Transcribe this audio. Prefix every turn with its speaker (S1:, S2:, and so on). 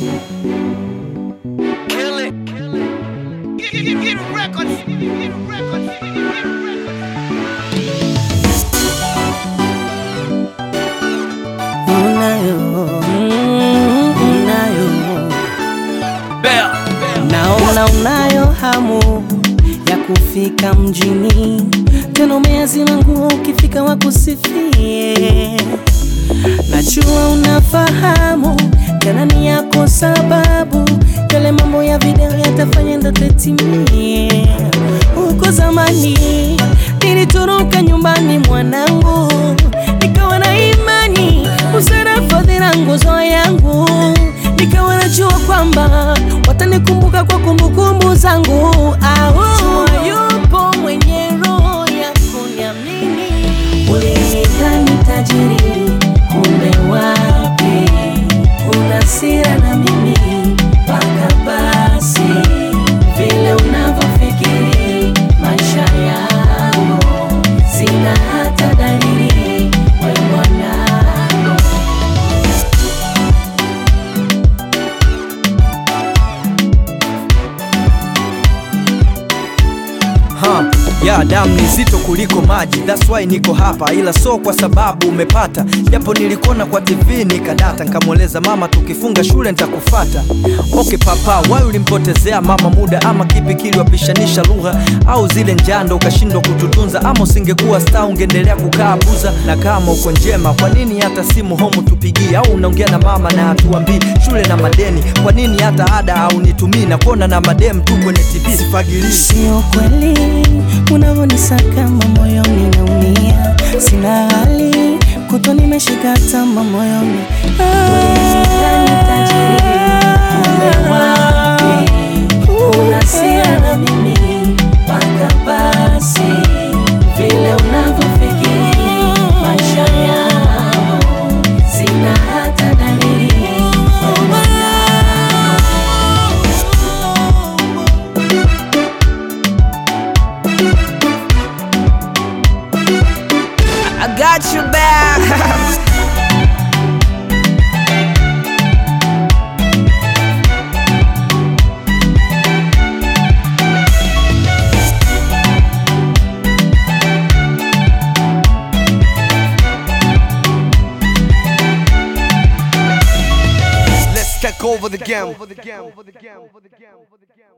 S1: Kill it. Get, get, get records. Get records. Get records.
S2: unayo unayo naona unayo hamu ya kufika mjini tena umeazima nguo ukifika wakusifie najua unafahamu tena ni yako sababu yale mambo ya video yatafanya ndoto itimie huko zamani nilitoroka nyumbani mwanangu nikawa na imani usara fadhila nguzo yangu nikawa najua kwamba watanikumbuka kwa kumbukumbu zangu au yupo mwenye roho ya kuniamini ulinidhani tajiri kumbe wapi una sira na mimi mpaka basi vile unavyofikiri maisha yangu sina hata dalili we mwanangu
S3: Ha, ya damu ni zito kuliko maji, that's why niko hapa, ila so kwa sababu umepata, japo nilikona kwa TV nikadata, nikamweleza mama tukifunga shule nitakufata. Okay papa, why ulimpotezea mama muda, ama kipi kiliwapishanisha lugha, au zile njando ukashindwa kututunza, ama usingekuwa star ungeendelea kukaa buza? Na kama uko njema, kwa nini hata simu home tupigie, au unaongea na mama na hatuambii shule na madeni? Kwa nini hata ada au nitumii na kuona na madem tu kwenye TV sifagilii
S2: Sio kweli unavyonisakama moyoni naumia, sina hali kutwa nimeshika tama moyoni vile unavyofikiri maisha yangu sina hata dalili
S3: I got you back.
S4: Let's take over the game.